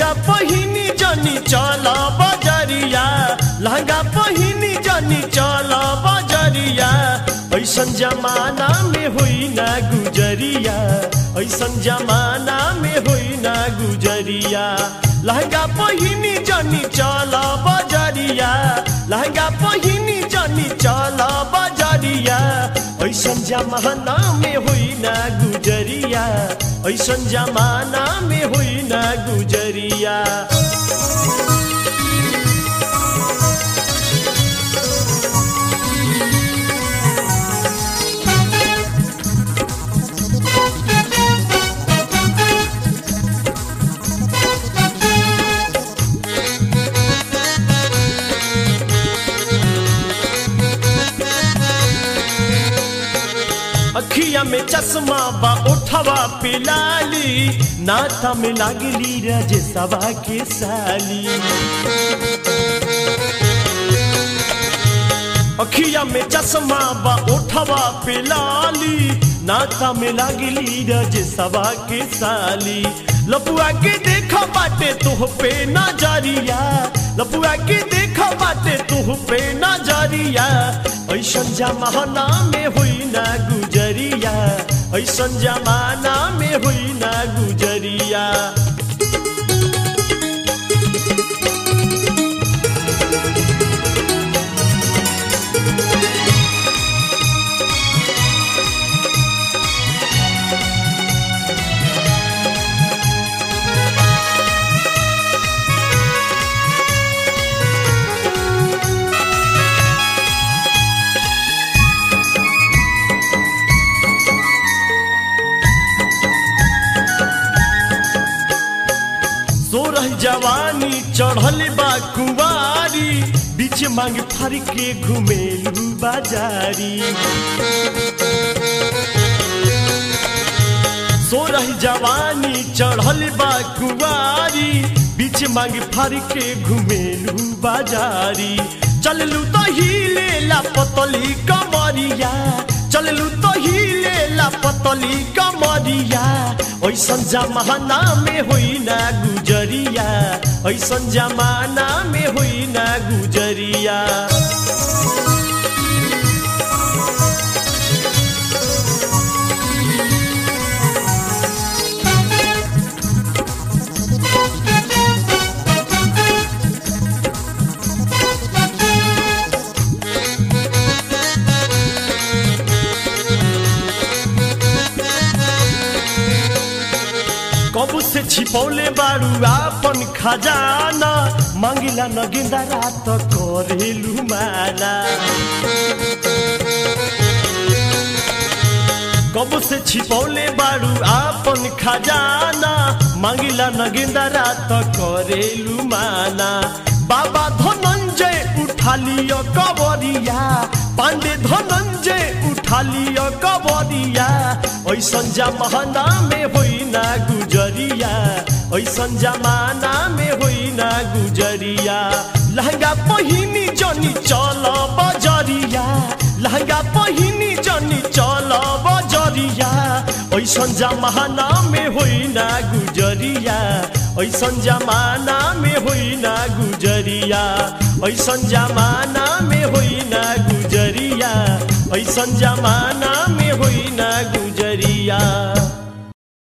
लहंगा पहिनी जनी चल बजरिया लहंगा पहिनी जनी चल बजरिया ऐसन जमाना में होई ना गुजरिया ऐसन जमाना में होई ना गुजरिया लहंगा पहिनी जनी चल बजरिया लहंगा पहिनी जनी चल बजरिया ऐसन जमाना में होई ना गुजरिया ऐसन जमाना में होई ना गुजरिया अखिया में चश्मा बा उठवा पिलाली नाता में लागली रजे सवा के साली अखिया में चश्मा बा उठवा पिलाली नाता में लागली रजे सवा के साली लपुआ के देखा बाटे तुह पे नजरिया लपुआ के देखा बाटे तुह पे नजरिया ऐसन जमाना में हुई ना गुजरिया ऐसन जमाना में हुई ना गुजरिया सोरह जवानी चढ़ल बा कुवारी बीच मांग फर के घुमेलू बाजारी सोरह जवानी चढ़ल बा कुवारी बीच मांग फर के घुमेलू बाजारी चललू तो हिले ला पतली कमरिया चललू तो हिले ला पतली कमरिया ऐसन जमाना में होई ना गुजरिया ऐसन जमाना में होई ना गुजरिया कबू से छिपौले बारू आपन खजाना मांगिला न गेंदा रात करेलू माना कबू से छिपौले बारू आपन खजाना मांगिला न गेंदा रात करेलू माना बाबा धनंजय उठा लियो कबरिया पांडे धनंजय उठा लियो कबरिया ऐसन जमाना में होई ना गुजरिया ऐसन जमाना में होई ना गुजरिया लहंगा पहिनी जनी चल बजरिया लहंगा पहिनी जनी चल बजरिया ऐसन जमाना में होई ना गुजरिया ऐसन जमाना में होई ना गुजरिया ऐसन जमाना में होई ना गुजरिया ऐसन जमाना